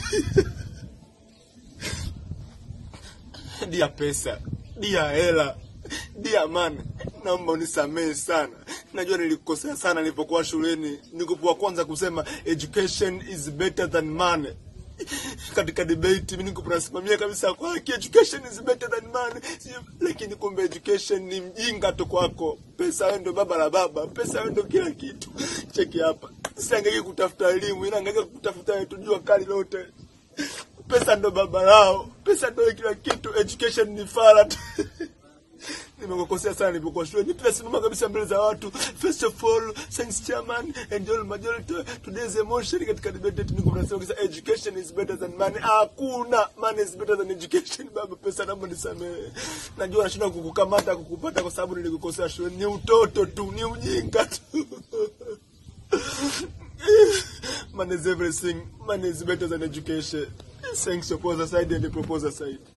dia pesa, dia hela, dia man, naomba unisamehe sana. Najua nilikosea sana nilipokuwa shuleni, nikuwa kwanza kusema education is better than money katika debate mimi niko nasimamia kabisa kwa haki education is better than money Si- lakini kumbe education ni mjinga tu kwako pesa wewe ndio baba la baba pesa wewe ndio kila kitu cheki hapa siangaike kutafuta elimu ila angaika kutafuta tujua kali lote pesa ndo baba lao pesa ndo kila kitu education ni fara tu nimekukosea sana nilipokuwa shule nitasimama kabisa mbele za watu first of all thanks chairman and all majority today's emotion katika debate yetu niko nasema kabisa education is better than money hakuna money is better than education baba pesa naomba nisamehe najua nashinda kukukamata kukupata kwa sababu nilikukosea shule ni utoto tu ni ujinga tu money is everything money is better than education thanks opposer side and proposer side